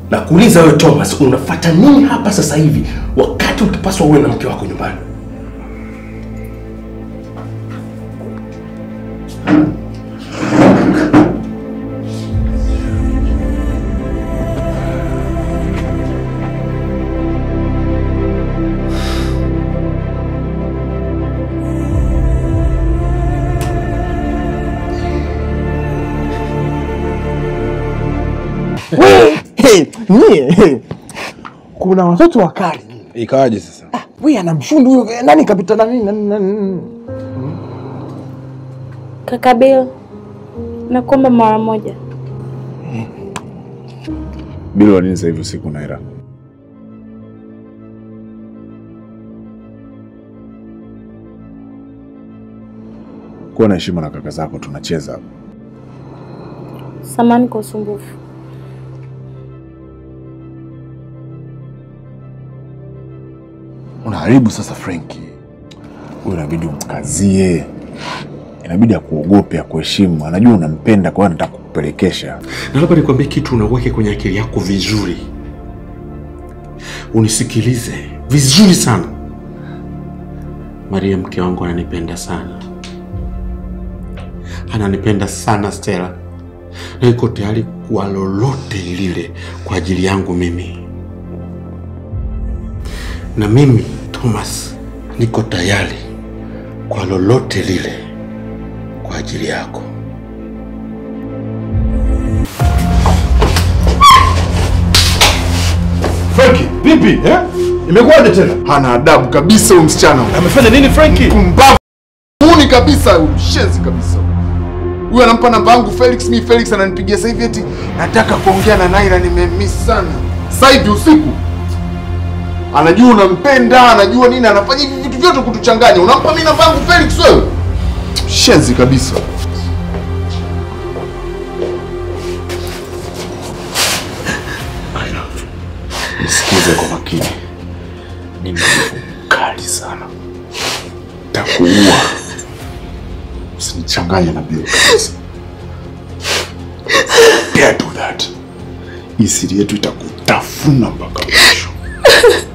Na kuuliza wewe Thomas, unafuata nini hapa sasa hivi wakati ukipaswa uwe na mke wako nyumbani? Hey, nyie hey. kuna watoto wakali Ikawaje sasa? we anamshundu huyo eh, nani kapita nani nani- nani- Kaka Bill, nakuomba mara moja. Bila wa nini sasa hivi usiku Naira? Kuwa na heshima na kaka zako, tunacheza hapa. Samani kwa usumbufu. Unaharibu sasa Frenki. Huyu inabidi umkazie, inabidi akuogope, akuheshimu. Anajua unampenda, kwa hiyo anataka kukupelekesha. Na labda nikwambie kitu unaweke kwenye akili yako vizuri, unisikilize vizuri sana. Maria mke wangu ananipenda sana, ananipenda sana Stella, na yuko tayari kwa lolote lile kwa ajili yangu mimi, na mimi Thomas niko tayari kwa lolote lile kwa ajili yako. Frankie, vipi eh? Imekuwaje tena? Hana adabu kabisa huyu msichana. Amefanya nini Frankie? Pumbavu. Muni kabisa, huyu mshenzi kabisa. Huyu anampa namba yangu Felix, mi Felix ananipigia sasa hivi eti nataka kuongea na Naira, nimemiss sana. Sasa hivi usiku. Anajua unampenda, anajua nini, anafanya hivi vitu vyote kutuchanganya. Unampa mimi namba yangu Felix wewe? Mshenzi kabisa. Nisikize kwa makini. Mimi ni mkali sana. Takuua. Usinichanganye na Bill kabisa. Dare do that. Hii siri yetu itakutafuna mpaka mwisho.